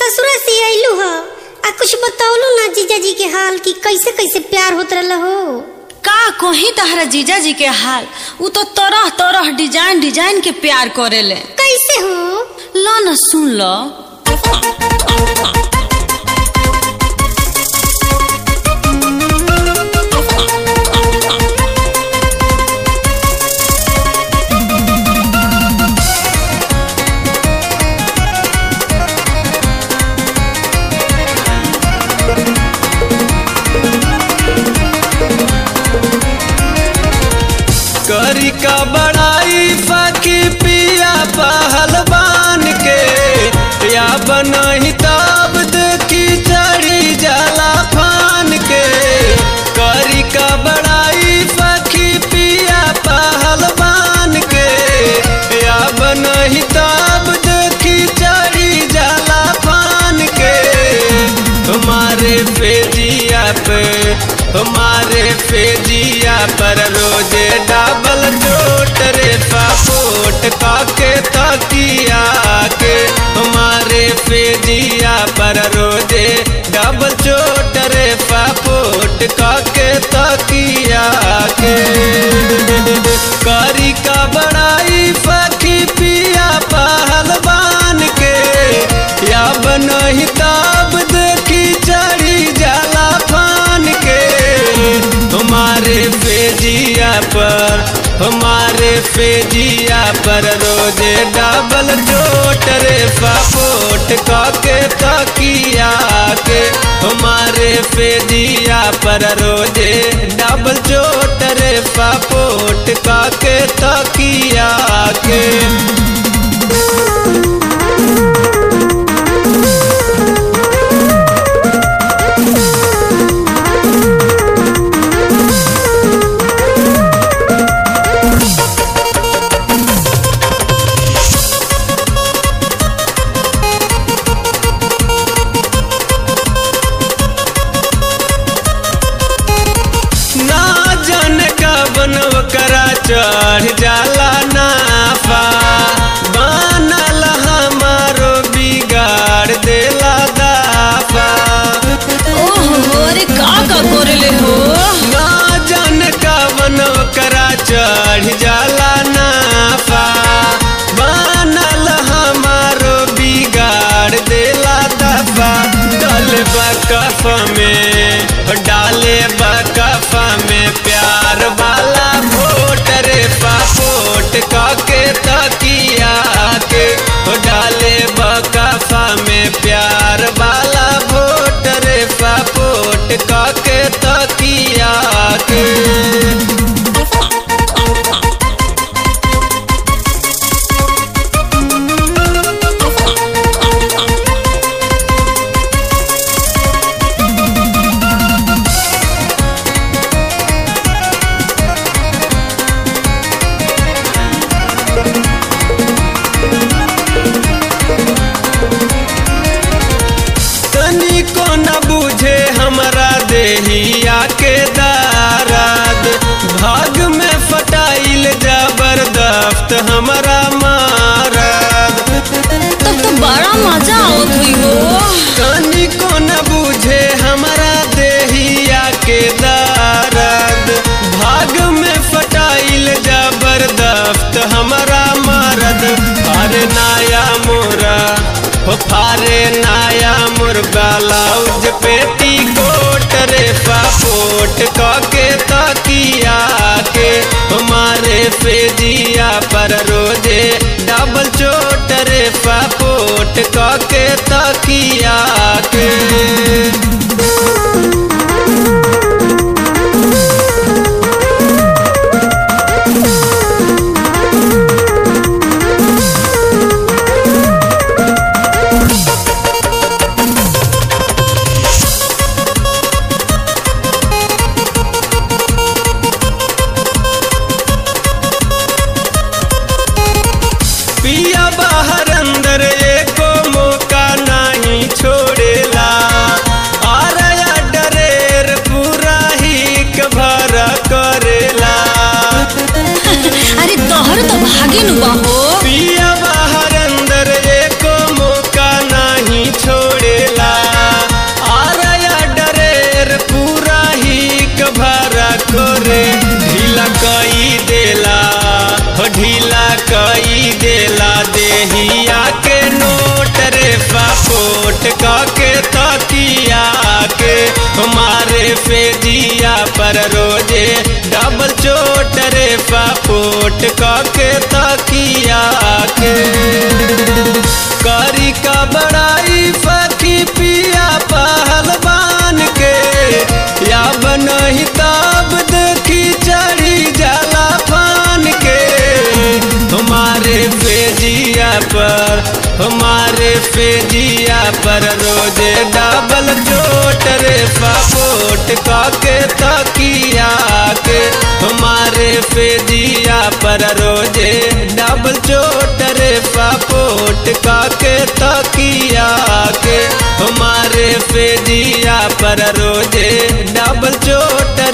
ससुरा से आइलू ह आ कुछ बतौलू ना जीजा जी के हाल कि कैसे कैसे प्यार होत रहल हो का कहीं तहरा जीजा जी के हाल उ तो तरह तरह डिजाइन डिजाइन के प्यार करेले कैसे हो लो न सुन लो करी का बड़ाई फकी पिया पहलवान के या बनही तब देखी चढ़ी जाला फान के करी का बड़ाई फकी पिया पहलवान के या बनही तब देखी चढ़ी जाला फान के तुम्हारे फेजिया पे तुम्हारे फेजिया पर रोजे डबल चोट रे पापोट काके तकिया के तुम्हारे फेजिया पर रोजे डबल चोट रे पापोट काके तकिया के करी का बड़ाई फकी पिया पहलवान के या बनही तब देखी चढ़ी जाला फान के हमारे फेजिया पर हमारे फेजिया पर रोजे डबल चोट रे पापोट काके तकिया के हमारे फेजिया पर रोजे डबल चोट रे पापोट काके तकिया के ना जन का बनव करा चढ़ जाला नाफा बनल हमारो बिगाड़ देला दाफा ओहो अरे का का करेले हो ना जन का बनव करा चढ़ जाला नाफा बनल हमारो बिगाड़ देला दाफा डाले बकफ में डाले बकफ में प्यार वाला वोट रे पापोट काके तकिया के हो डाले बकफ में प्यार वाला वोट रे पापोट काके तकिया के तनी को न बुझे हमरा देहिया के दाराद भाग में फटाइल जबरदस्त हमरा मारद तब तो बड़ा मजा आवत हुई हो तनी को न बुझे हमरा देहिया के दाराद भाग में फटाइल जबरदस्त हमरा मारद अरे नाया मोरा हो फारे नाया मुर्गा लाउज पेटी कोट रे पापोट काके तकिया के हमारे फेजिया पर रोजे डबल चोट रे पापोट काके तकिया के पिया बाहर अंदर एको मौका नहीं छोड़ फापोट के तकिया के करी का बड़ाई फकी पिया पहलवान के या बनही तब देखी चढ़ी जाला फान के हमारे फेजिया पर हमारे फेजिया पर रोजे डबल चोट रे फापोट के तकिया के हमारे फेजिया पर रोजे डबल चोट रे फापोट के तकिया के हमारे फेजिया पर रोजे डबल चोट